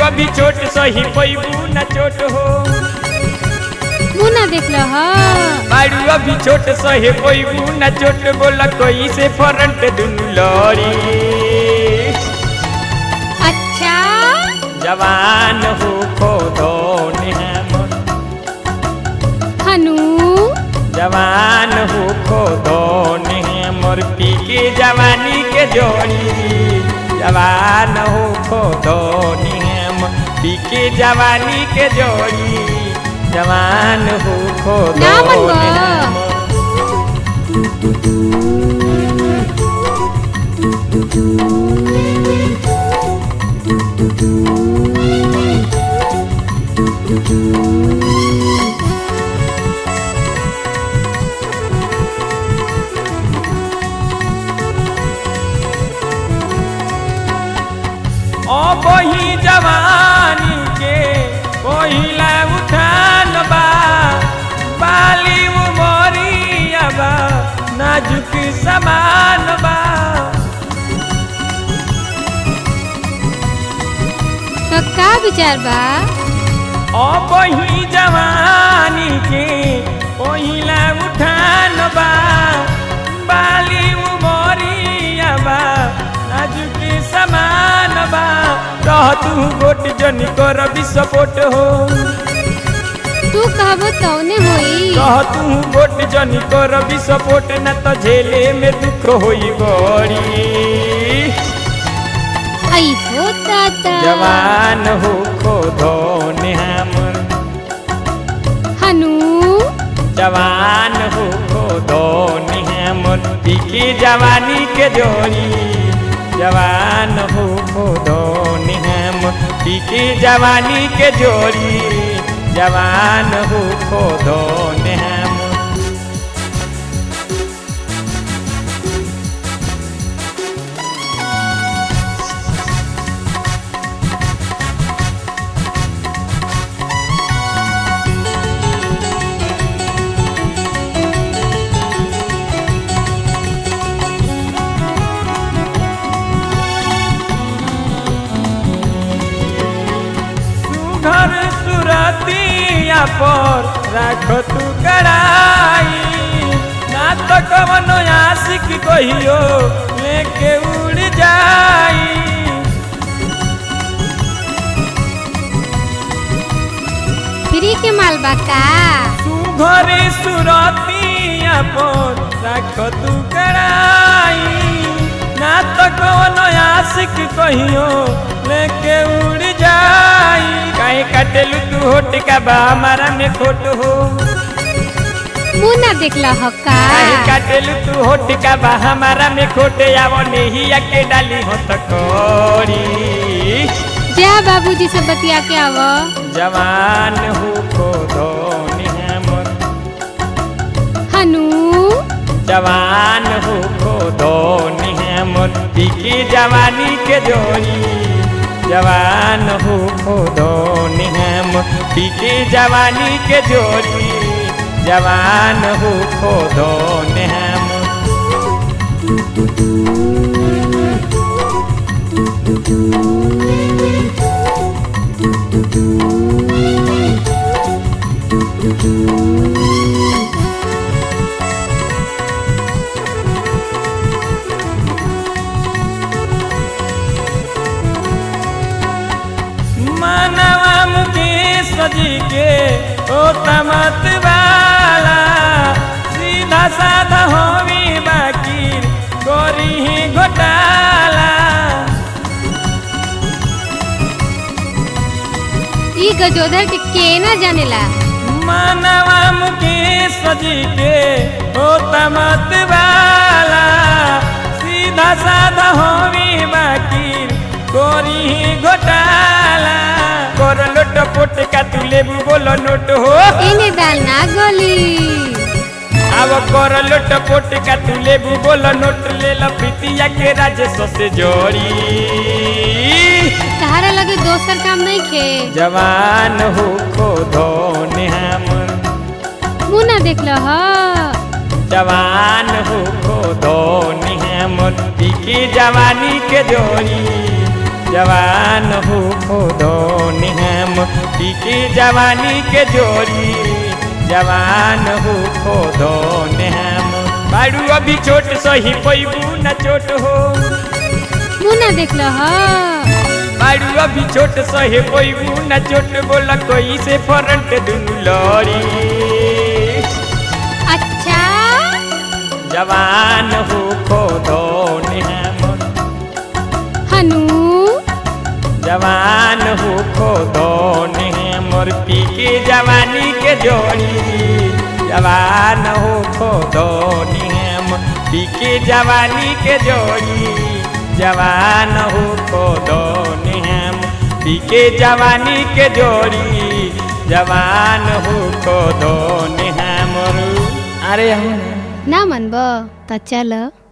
अभी छोट सही पैबू न चोट हो मुँह ना देख लो ह बाड़ू अभी छोट सहे पैबू न चोट बोला कोई से फ्रंट दुनु लड़ी अच्छा जवान हो खो धोने हमर हनु जवान हो खो धोने हमर पी के जवानी के जोड़ी जवान हो खो धोने हम पी के जवानी के जोड़ी जवान हो खो ना मन धोने बा। हमर ओ बही जवानी के पहिला उठान बा बाली उमरिया बा नाजुक समान बा तो का विचार बा ओ बही जवानी के पहिला उठान बा बाली उमरिया बा नाजुक समान बा रह तू गोट जनी कर विस्फोट हो तू कहबो तौने होई कह तू गोट जनी कर विस्फोट न तो झेले में दुख होई बड़ी आई हो ताता जवान हो खो धोने हमर हनु जवान हो खो धोने हमर पीकी जवानी के जोड़ी जवान हो खो धोने हम पीकी जवानी के जोड़ी जवान हो खो धोने हम सुघर सुरतिया पर राख तू कड़ाई ना तो कवनो आशिक कहियो लेके उड़ जाई फ्री के माल बा का सुघर सुरतिया पर राख तू कड़ाई ना तो कवनो आशिक कहियो लेके उड़ जाई काहे कटेलू तू होट का बा हमारा में खोट हो मुँह ना देख लो ह का काहे काटेलू तू होट का बा हमारा में खोटे आवो नहीं के डाली हो तो कोरी जा बाबूजी से बतिया के आव जवान हो खो धोनी हमर हनु जवान हो खो धोनी हमर पीकी जवानी के जोड़ी जवान हो खो धोनी हम पीकी जवानी के जोड़ी जवान हो खो धोनी हम मानवा मुकेश जी के ओ तमत वाला सीधा साधा होवी बाकी गोरी ही घोटाला ई गजोधर के के ना जानेला मानवा मुकेश जी के ओ तमत वाला सीधा साधा होवी बाकी गोरी ही घोटाला कर लोट पोट का तू लेबू बोलो नोट हो एने दाल ना गोली अब कर लोट पोट का तू लेबू बोलो नोट ले लो प्रीतिया के राजेश से जोड़ी तहारा लगे दोसर काम नहीं खे जवान हो खो धोने हमर मुँह ना देख लो ह जवान हो खो धोनी हमर पीकी जवानी के जोड़ी जवान हो खोदो निहम पीके जवानी के जोड़ी जवान हो खोदो निहम बाड़ू अभी छोट सही पैबू न चोट हो मुना देख ल ह बाड़ू अभी छोट सहे पैबू न चोट बोला कोई से फ्रंट दुनु लड़ी अच्छा जवान हो खोदो निहम हनु जवान हो खोदो मोर पी के जवानी के जोड़ी जवान हो खोदो निहम पी के जवानी के जोड़ी जवान हो खोदो निहम पी के जवानी के जोड़ी जवान हो खोदो निहम अरे हूँ ना मनब त चल